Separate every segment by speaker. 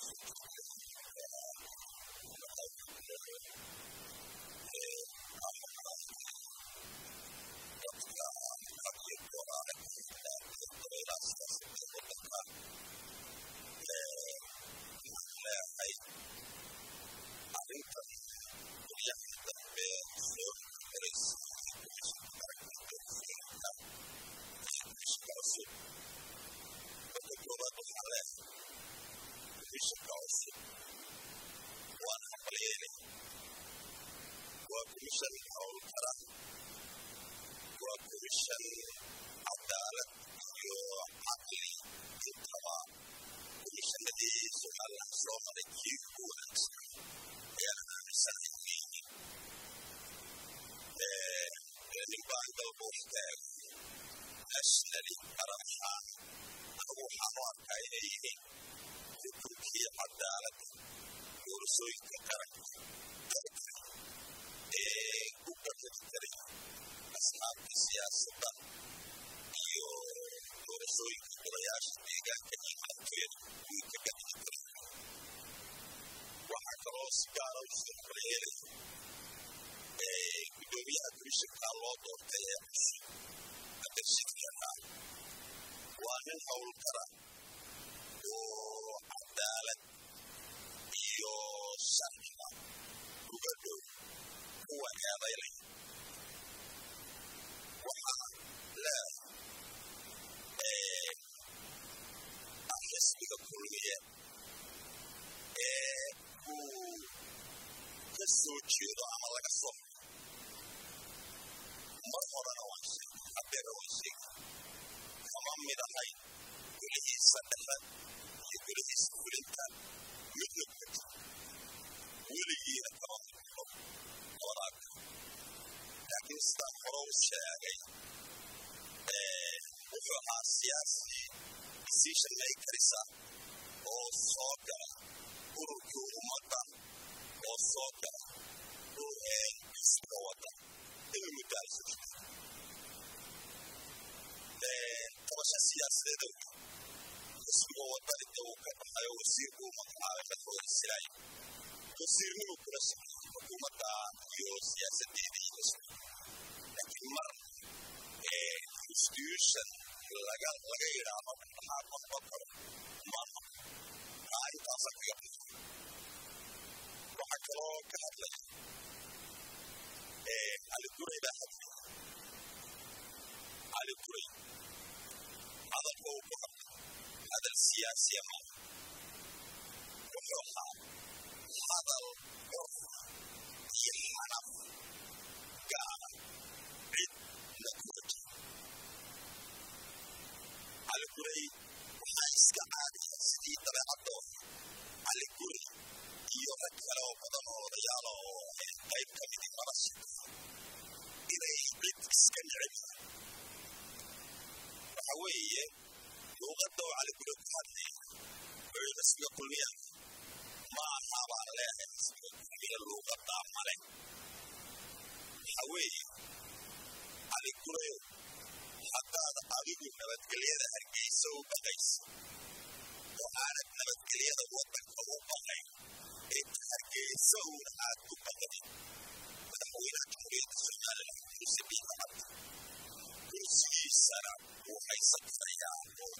Speaker 1: komishan howl kara waa komishan cadaalad iyo caqli intaba komishanadii somalilan soo maray kii ugu wanaagsan ayaan aaminsanahay inay yihiin nin baan galbo istaago nationally qaran ahaan anigu waxaan u arkaa inay yihiin xukunkii cadaaladda doorasooyinka qaranka ee u badadtaray asxaabta siyaasadda iyo doorashooyinka golayaasha deegaanka iyo madaxtooyada kuwii ka badadtaray waxaa kaloo si gaara u soo koryeelaya gudoomiyaha komishanka loo doortay ee cusub adarshidkanaa waa nin howl kara oo cadaalad iyo sharciga uga dhow kuwa eedaylay waxaa leedahay xisbiga kulmiye ee uu ka soo jeedo ama laga soo mar horena waan sheegay haddeera waan sheegay kama mid ahay golihiisa dhexe iyo golihiisa fulinta midna kuma jiro weligiina kama midno waraag laakiin sidaan hore u sheegay wuxuu ahaa siyaasi decision makerisa oo soo gala ururkii ummadda oo soo gala isga wada inuu muddaal soo tabasha siyaasadeeda isga wadani dee uu ka baxayo wasiirku uu magacaabay madaxweyne silaayo wasiirnimuu kula socday xukuumadda iyo siyaasadeedii iyo laakiin mar institution laga laga yidhaahdo maxaa noqon karo maama aa intaasa kaga baxay waxaa kaloo ka hadlaya cali duray baa hadlay cali duray hadalka uu ku hadlay hadal siyaasiya maaha wuxuu ahaa hadal curf iyo xanaf gaara cid la kula jiro cali guray waxaa iska caadiya sidii dabeecadooda cali guray iyo rag kale oo badan oo odayaala oo qayb ka midi nolosha inay cid iska neceb waxa weeye luuqadda oo cali guray ku hadlaya wuxuu xisbiga kulmiya ma aha baan leeyahay xisbiga kulmiya luuqaddaa male waxa weeye cali gurayo haddaad adigu nabadgelyada hargeysa u baqayso oo aanad nabadgelyada waddanka u baqayn ee hargeysa uun aad u baqday madaxweynaha jamhuuriyadda somalilan muuse biixi cabdi kursigiisana wuu haysan karayaa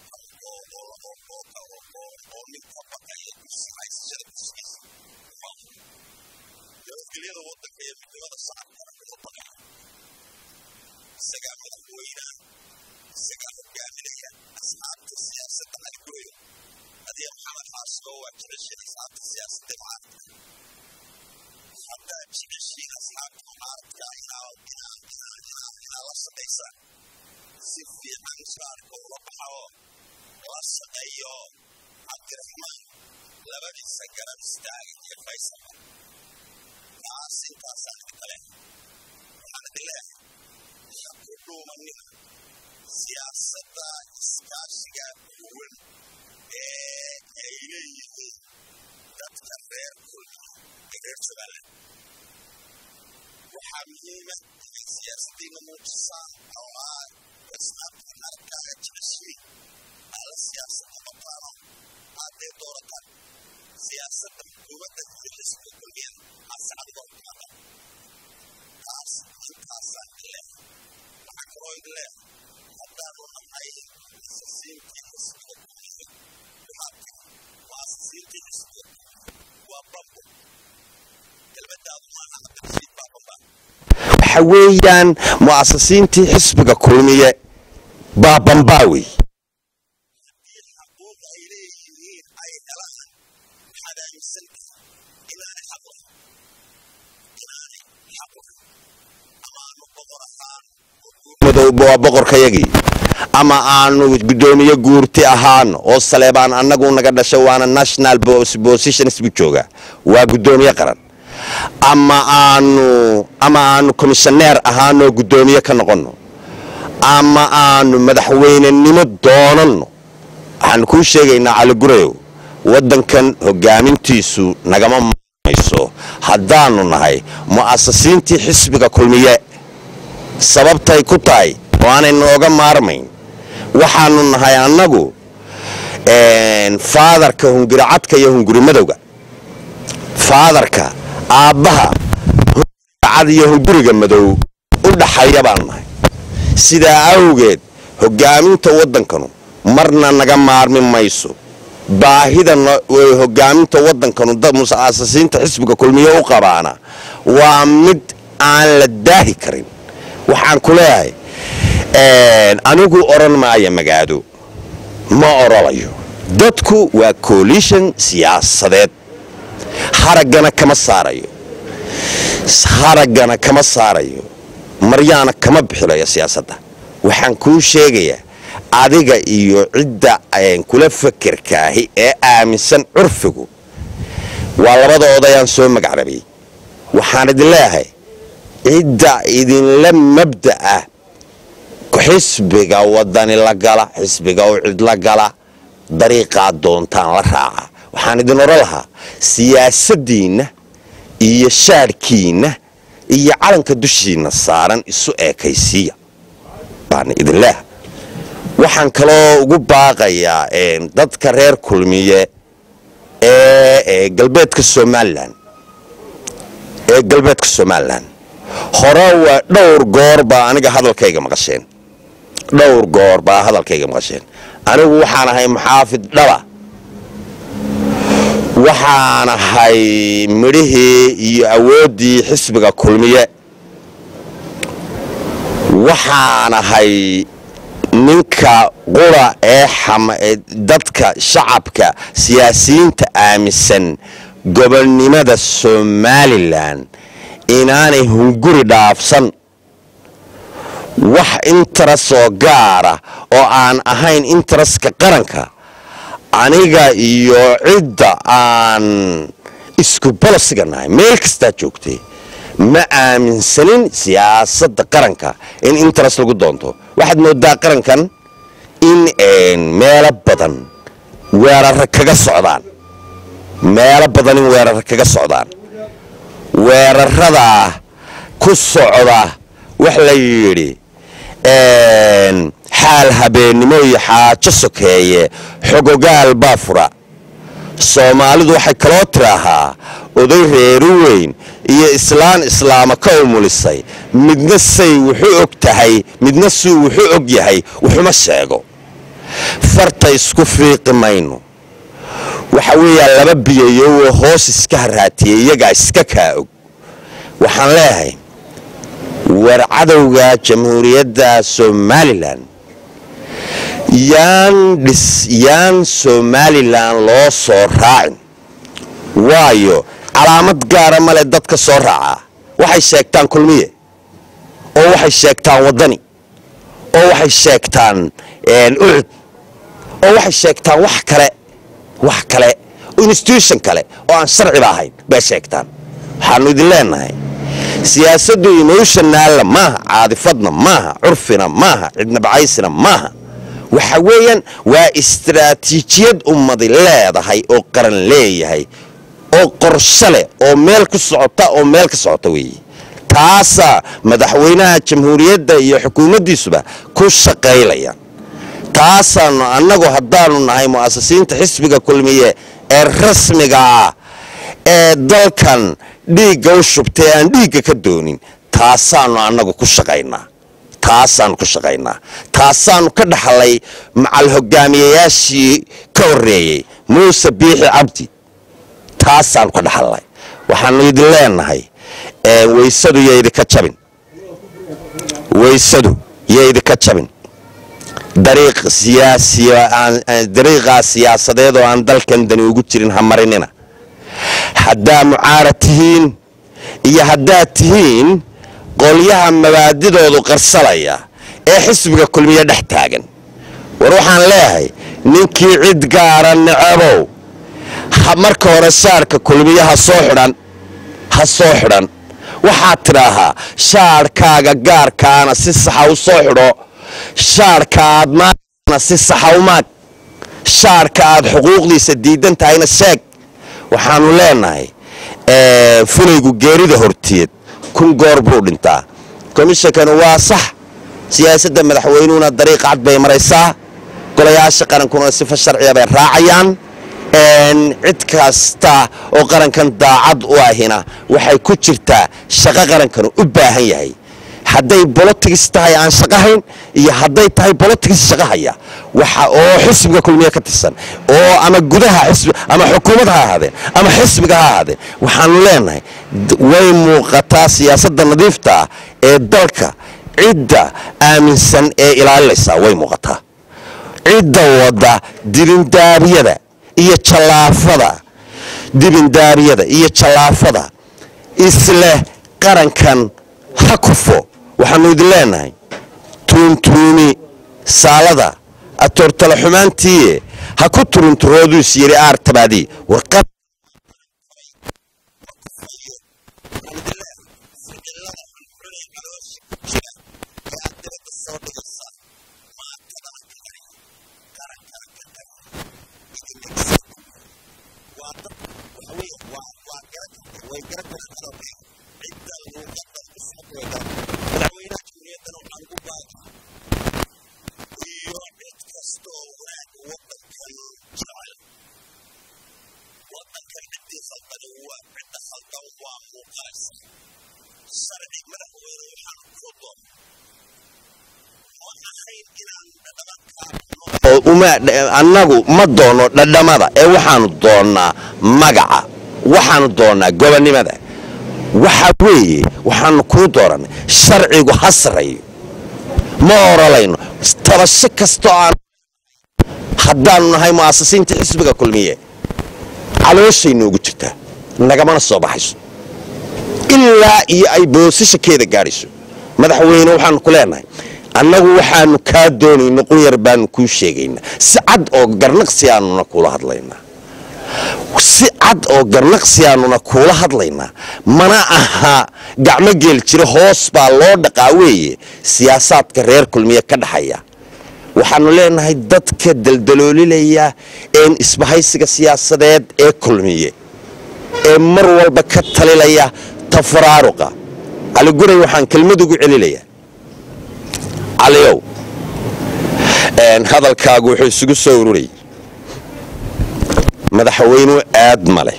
Speaker 1: oo ninka baqaya kursi haysashada kursigiisa nabadgelyada waddanka iyo midnimada shacabkana kuma baqaya isagaa madaxweynaha isagaa hogaaminaya asxaabta siyaasadda halgooyo adiga maxamed xaashoo waa jeceshiin asxaabta siyaasadda mucaaradka haddaad jeceshiin asxaabta mucaaradka inaa la shaqaysaan si fiican shaarka ula baxao la shaqeeyo cabdiraxmaan labadiisa garab istaaga iyo faysal taas intaasaan kale waxaan idin leeyahay ku dhuumanina siyaasadda iskaashiga duwan ee ay leeyihiin dadka reer kulmi ee reer somaliland waxaa muhiima inay siyaasaddiina muujisaan oo aad asxaabtiin arkaaga jeceshiin aala siyaasadda mataano aadee doorataan siyaasadda xukuumadda xisbiga kulmiyada ascadba umada taas intaasaan ileh waxaa kaloo ileh haddaanu nahay asasiintii xisbiga kulmiyada dhibaata waa asasiintii xisbiga waa bambo kelmadaadu maaha hadda baa bamba
Speaker 2: waxa weeyaan mu'asasiintii xisbiga kulmiye baa bambaawi
Speaker 1: xaquuq ay leeyihiin ay helaan waxaad aaminsan tahay inaanay xaq lahayn inaanay xaq lahayn ama aanu boqor ahaan
Speaker 2: madowba waa boqorkayagii ama aanu guddoomiye guurti ahaano oo saleebaan annagu naga dhasho waana national positions buu joogaa waa guddoomiye qaran ama aanu ama aanu komishaneer ahaanoo guddoomiye ka noqonno ama aanu madaxweynenimo doonanno waxaanu kuu sheegaynaa caligurayow waddankan hogaamintiisu nagama mayso haddaanu nahay mu'asasiintii xisbiga kulmiye sababtay ku tahay oo aanay nooga maarmayn waxaanu nahay annagu faadarka hunguri cadka iyo hunguri madowga faadarka aabbaha cad iyo hunguriga madow u dhaxaya baanu nahay sidaa awgeed hogaaminta waddankanu marna naga maarmi mayso baahida hogaaminta waddankanu muasasiinta xisbiga kulmiye u qabaana waa mid aan la daahi karin waxaan ku leeyahay anigu odhan maaya magaado ma orolayo dadku waa coalition siyaasadeed haraggana kama saarayo haraggana kama saarayo maryaana kama bixilayo siyaasadda waxaan kuu sheegayaa adiga iyo cidda kula fakerkaahi ee aaminsan curfigu waa labada odayaan soo magacrabay waxaan idin leeyahay cidda idinla mabda ah xisbiga wadani la gala xisbiga u cid la gala dariiqaa doontaan la raaca waxaan idin odhan lahaa siyaasaddiinna iyo shaadhkiinna iyo calanka dushiinna saaran isu eekaysiiya baan idin leeha waxaan kaloo ugu baaqayaa dadka reer kulmiye ee galbeedka somalilan ee galbeedka somalilan hore waa dhowr goor baa aniga hadalkayga maqasheen dhowr goor baa hadalkayga maqasheen anigu waxaan ahay muxaafid dhaba waxaan ahay midhihii iyo awooddii xisbiga kulmiye waxaan ahay ninka qura ee dadka shacabka siyaasiyiinta aaminsan gobolnimada somalilan inaanay hunguri dhaafsan wax intarasoo gaara oo aan ahayn intaraska qaranka aniga iyo cidda aan isku bolosiga nahay meel kastaa joogtay ma aaminsanin siyaasadda qaranka in interes lagu doonto waxaad moodaa qarankan in meelo badan weerara kaga socdaan meelo badan in weerara kaga socdaan weeraradaa ku socda wax la yidhi xaal habeennimo iyo xaajo sokeeye xogogaal baa fura soomaalidu waxay kaloo tiraahaa oday reeru weyn iyo islaan islaama ka umulisay midna say wuxuu og tahay midna suu wuxuu og yahay wuxuma sheego farta isku fiiqi mayno waxa weeyaa laba biyayowo hoos iska haraatiyey iyagaa iska kaa og waxaan leeyahay war cadowga jamhuuriyadda somalilan yaan dhis yaan somalilan loo soo raacin waayo calaamad gaara male dadka soo raacaa waxay sheegtaan kulmiye oo waxay sheegtaan waddani oo waxay sheegtaan ucud oo waxay sheegtaan wax kale wax kale institution kale oo aan sharciba ahayn bay sheegtaan waxaanu idin leenahay siyaasaddu emotionaalla maaha caadifadna maaha curfina maaha cidnabacaysina maaha waxa weeyaan waa istaraatiijiyad ummadi leedahay oo qaran leeyahay oo qorsho leh oo meel ku socota oo meel ka socota weeye taasaa madaxweynaha jamhuuriyadda iyo xukuumaddiisuba ku shaqaylaya taasaanu annagu haddaanu nahay mu'asasiinta xisbiga kulmiye ee rasmiga ah ee dalkan dhiigga u shubtay aan dhiigga ka doonin taasaanu annagu ku shaqaynaa taasaanu ku shaqaynaa taasaanu ka dhaxlay macal hogaamiyayaashii ka horreeyey muuse biixi cabdi taasaanu ka dhaxalnay waxaanu idin leenahay weysadu yo idinka jabin weysadu yo idinka jabin dariiq siyaasdariiqaa siyaasadeed oo aan dalkan dani ugu jirin ha marinina haddaa mucaarad tihiin iyo haddaad tihiin qolyaha mabaadidoodu qarsalaya ee xisbiga kulmiye dhex taagan war waxaan leeyahay ninkii cid gaara necabow marka hore shaarka kulmiye ha soo xidhan ha soo xidhan waxaad tidhaahaa shaarhkaaga gaarkaana si saxa u soo xidho shaarhka aad maagana si saxa u maag shaarhka aad xuquuqdiisa diidan tahayna sheeg waxaanu leenahay fulaygu geerida horteed kun goor buu dhintaa komishankanu waa sax siyaasadda madaxweynuhuna dariiq cad bay maraysaa golayaasha qarankuna sifa sharciya bay raacayaan cid kasta oo qarankan daacad u ahina waxay ku jirtaa shaqo qarankanu u baahan yahay hadday bolotigis tahay aan shaqahayn iyo hadday tahay bolotigis shaqahaya waxa oo xisbiga kulmiye ka tirsan oo ama gudaha xisbi ama xukuumad ha ahaadeen ama xisbiga ha ahaadeen waxaanu leenahay way muuqataa siyaasadda nadiifta ah ee dalka cidda aaminsan ee ilaalinaysaa way muuqataa cidda wadda dibindaabyada iyo jallaafada dibindaabyada iyo jallaafada isleh qarankan ha kufo waxaanu idin leenahay tuuntuuni saalada atoortala xumaantiiye ha ku turunturooduus yidhi aartabaadii warqad annagu ma doono dhadhamada ee waxaanu doonnaa magaca waxaanu doonnaa gobonnimada waxa weeye waxaanu kuu doorannay sharcigu ha sarreeyo ma orolayno tabasho kastoo aan haddaanu nahay mu'asasiinta xisbiga kulmiye calooshay noogu jirtaa nagamana soo baxayso ilaa iyo ay boosashakeeda gaadhayso madaxweyne waxaanu ku leenahay annagu waxaanu kaa doonayno qunyar baanu kuu sheegaynaa si cad oo garnaqsi aanuna kuula hadlaynaa si cad oo garnaqsi aanuna kuula hadlaynaa mana aha gacmo geel jira hoos baa loo dhaqaa weeye siyaasaadka reer kulmiye ka dhaxaya waxaanu leenahay dadka daldaloolilaya een isbahaysiga siyaasadeed ee kulmiye ee mar walba ka talilaya tafaraaruqa caliguray waxaan kelmad ugu celinayaa caliyow hadalkaagu wuxuu isugu soo ururayay madaxweynuhu aad male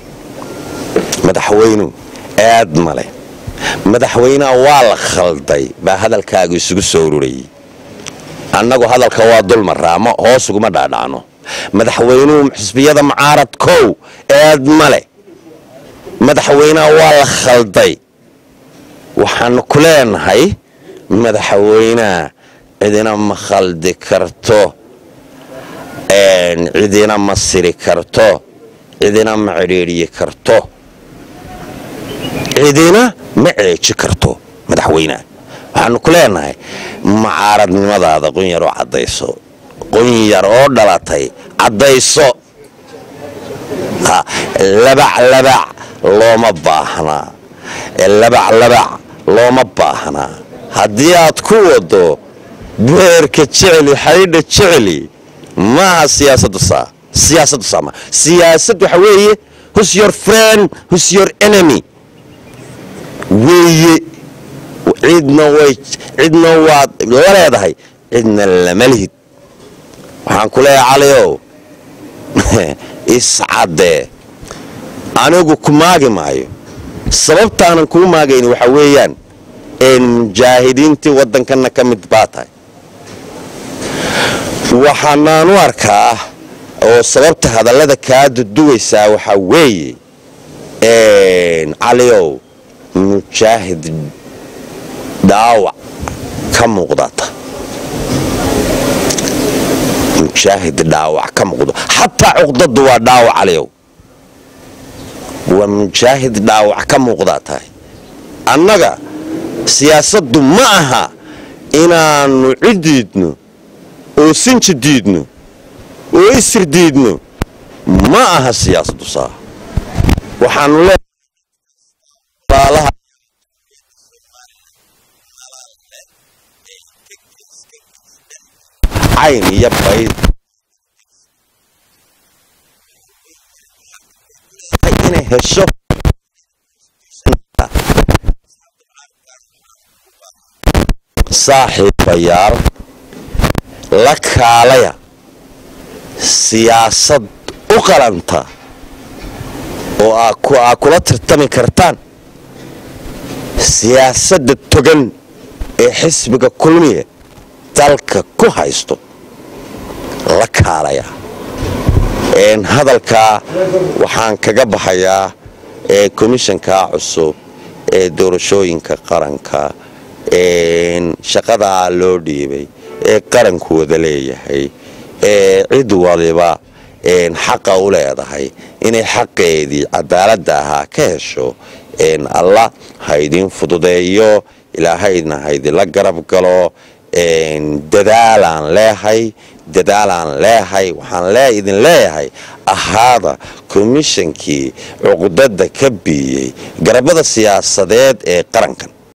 Speaker 2: madaxweynuhu aad male madaxweynaha waa la khalday baa hadalkaagu isugu soo ururayay annagu hadalka waa dulmaraa ma hoos uguma dhaadhacno madaxweynuhu xisbiyada mucaarad kow aad male madaxweynaha waa la khalday waxaanu ku leenahay madaxweynaha cidina ma khaldi karto cidina ma siri karto cidina ma cidhiidhyi karto cidina ma ceeji karto madaxweynaha waxaanu ku leenahay macaaradnimadaada qunyar oo caddayso qunyar oo dhalatay caddayso labac labac looma baahnaa labac labac looma baahnaa haddii aad ku wado beerka jeceli xaydha jeceli maaha siyaasadu saa siyaasadu saa ma siyaasad waxa weeye who's your friend who's your enemy weeye cidna way cidna waad la leedahay cidna lama lihid waxaan ku leeyahay caliow iscaddee anigu ku maagi maayo sababtaanan kuu maagayn waxa weeyaan mujaahidiintii waddankanna ka mid baa tahay waxaanaan u arkaa oo sababta hadallada kaa duduwaysaa waxaa weeye caliow mujaahid dhaawac ka muuqdata mujaahid dhaawac ka muuqdo xataa cuqdadu waa dhaawac caliow waa mujaahid dhaawac ka muuqdaa tahay annaga siyaasaddu ma aha inaannu cid diidno oo sinji diidno oo isir diidno ma aha siyaasaddu saa waxaanu leeaalaha cayn iyo bayd inay hesho saaxiibayaal la kaalaya siyaasad u qalanta oo aa kula tartami kartaan siyaasadda togan ee xisbiga kulmiya dalka ku haysto la kaalaya hadalkaa waxaan kaga baxayaa komishanka cusub ee doorashooyinka qaranka shaqadaa loo dhiibay ee qaranku wada leeyahay ee cid waliba xaqa u leedahay inay xaqeedii cadaaladda ahaa ka hesho alla haydin fududeeyo ilaahayna haydinla garab galo dadaalaan leehay dadaalaan leehay waxaan idin leeyahay ahaada komishankii cuqdada ka biiyey garabada siyaasadeed ee qarankan